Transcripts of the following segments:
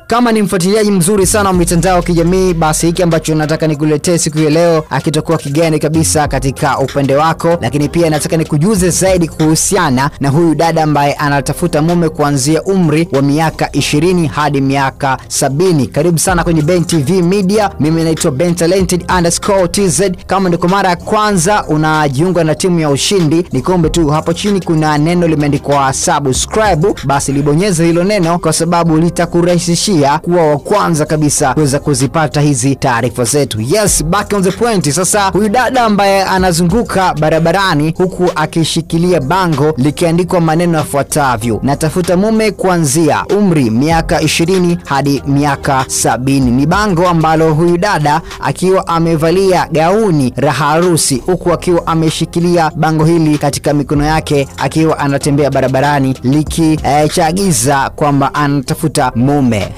kama ni mfuatiliaji mzuri sana wa mitandao ya kijamii, basi hiki ambacho nataka nikuletee siku ya leo akitakuwa kigeni kabisa katika upande wako, lakini pia nataka nikujuze zaidi kuhusiana na huyu dada ambaye anatafuta mume kuanzia umri wa miaka 20 hadi miaka sabini. Karibu sana kwenye Ben TV Media, mimi naitwa Ben Talented underscore TZ. Kama ndiko mara ya kwanza unajiunga na timu ya ushindi, nikombe tu hapo chini kuna neno limeandikwa subscribe, basi libonyeze hilo neno kwa sababu litakurahisishia kuwa wa kwanza kabisa kuweza kuzipata hizi taarifa zetu. Yes, back on the point. Sasa huyu dada ambaye anazunguka barabarani huku akishikilia bango likiandikwa maneno yafuatavyo: natafuta mume kuanzia umri miaka 20 hadi miaka sabini. Ni bango ambalo huyu dada akiwa amevalia gauni la harusi huku akiwa ameshikilia bango hili katika mikono yake akiwa anatembea barabarani likichagiza eh, kwamba anatafuta mume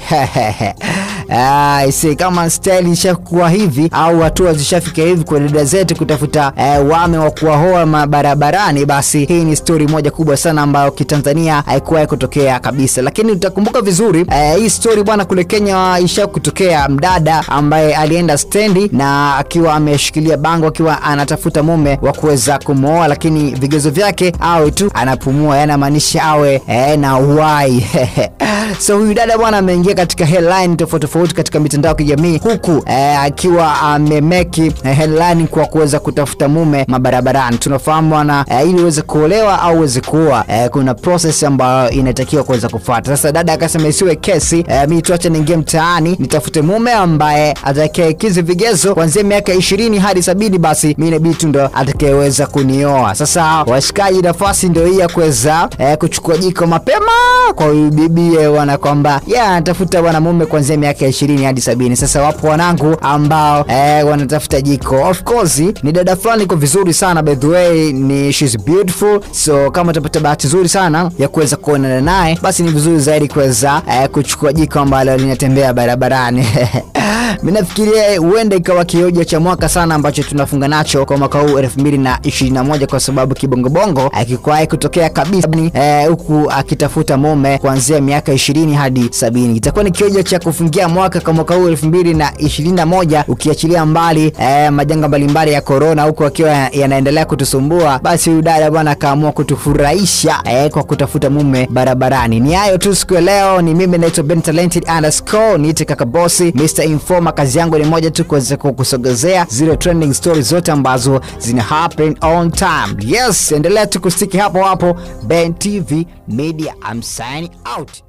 Ah, isi, kama style ishakuwa hivi au hatua zishafika hivi kwa dada zetu kutafuta eh, wame wa kuwahoa mabarabarani, basi hii ni stori moja kubwa sana ambayo kitanzania haikuwahi kutokea kabisa. Lakini utakumbuka vizuri eh, hii stori bwana, kule Kenya isha kutokea mdada ambaye alienda stendi na akiwa ameshikilia bango akiwa anatafuta mume wa kuweza kumwoa, lakini vigezo vyake awe tu anapumua, yani maanisha awe eh, na uhai so huyu dada bwana ameingia katika headline tofauti tofauti katika mitandao ya kijamii huku eh, akiwa amemeki eh, headline kwa kuweza kutafuta mume mabarabarani. Tunafahamu bwana eh, ili uweze kuolewa au uweze kuoa eh, kuna process ambayo inatakiwa kuweza kufuata. Sasa dada akasema isiwe kesi eh, mimi tuache niingie mtaani nitafute mume ambaye atakayekizi vigezo kuanzia miaka ishirini hadi sabini, basi mimi inabidi tu ndo atakayeweza kunioa. Sasa washikaji, nafasi ndio hii ya kuweza eh, kuchukua jiko mapema kwa huyu bibie wana kwamba ya yeah, anatafuta mwanamume kuanzia miaka ishirini hadi sabini. Sasa wapo wanangu ambao eh, wanatafuta jiko. Of course ni dada fulani iko vizuri sana, by the way ni she's beautiful, so kama utapata bahati nzuri sana ya kuweza kuonana naye, basi ni vizuri zaidi kuweza eh, kuchukua jiko ambalo linatembea barabarani mimi nafikiria huenda ikawa kioja cha mwaka sana ambacho tunafunga nacho kwa mwaka huu 2021 kwa sababu kibongobongo akikwahi kutokea kabisa huku eh, akitafuta mume kuanzia miaka 20 hadi sabini. Itakuwa ni kioja cha kufungia mwaka kwa mwaka huu 2021 ukiachilia mbali eh, majanga mbalimbali ya corona huku akiwa yanaendelea kutusumbua, basi huyu dada bwana akaamua kutufurahisha eh, kwa kutafuta mume barabarani. Ni hayo tu siku ya leo. Ni mimi naitwa Ben Talented underscore niite kaka bosi Mr Informa. Kazi yangu ni moja tu, kuweza kukusogezea zile trending stories zote ambazo zina happen on time. Yes, endelea tu kustiki hapo hapo. Ben TV Media, I'm signing out.